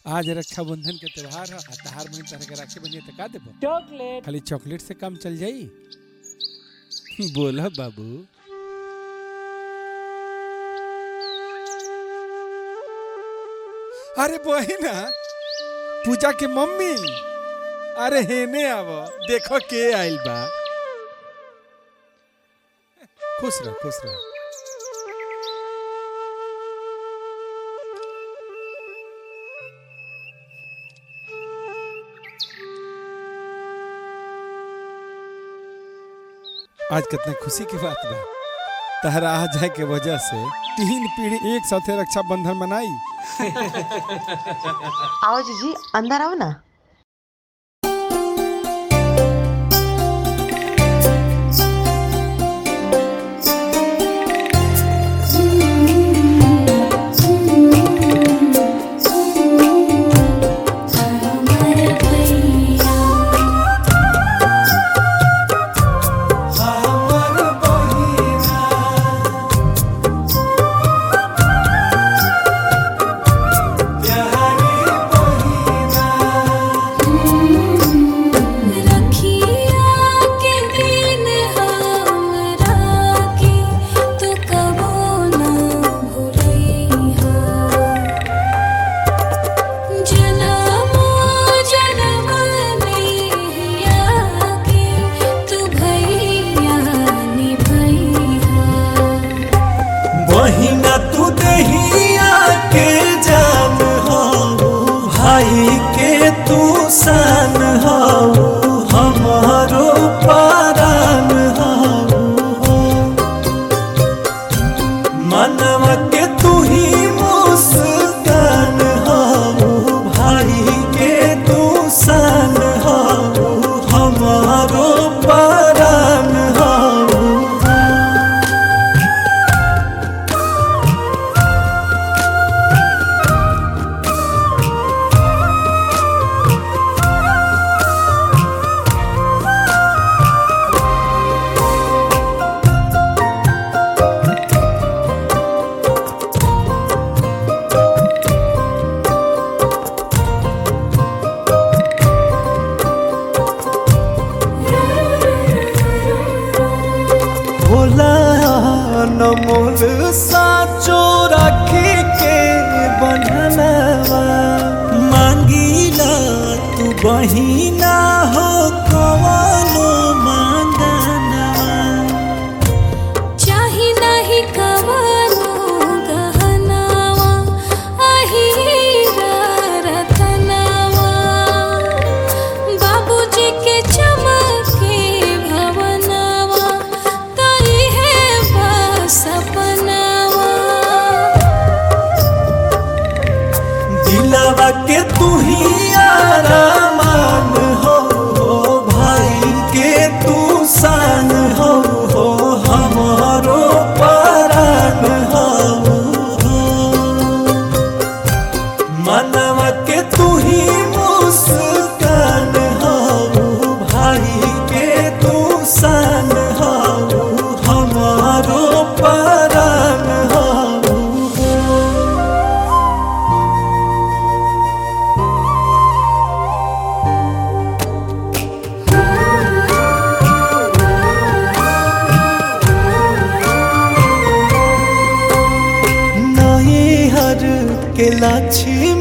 आज रक्षाबंधन के त्योहार है आ तहार बहन तरह के राखी बनिए तो का देबो चॉकलेट खाली चॉकलेट से काम चल जाई बोला बाबू अरे बहिना पूजा के मम्मी अरे हेने आव देखो के आइल बा खुश रह खुश रह आज कितना खुशी की बात बा तहरा आ जाए के वजह से तीन पीढ़ी एक साथे रक्षाबंधन मनाई आओ जीजी अंदर आओ ना रखिया के दिन हमरा के तू कबो ना भूलइहा जनमो जनम नैया के तू भैया निभइहा बहिना तू दहिया के जान हो भाई के तू सान हो हमारो पारान हो मनवा के तू ही मुस्कान हो भाई के तू सान हो हमारो पारान हो भोला नमोल साचो राखी के बननवा मांगीला तू बहिना हो कवनो मांगनवा चाही नाही कवनो गहनावा अहीरा रतनावा बाबूजी के चमके भवनावा तई है बस सपनावा दिलवा के तू ही आरामान हो भाई के तू सान हो हमारो परान हो मनवा के तू ही मुस्कान हो भाई के तू सान हो हमारो परान हो नई हर के लक्ष्मी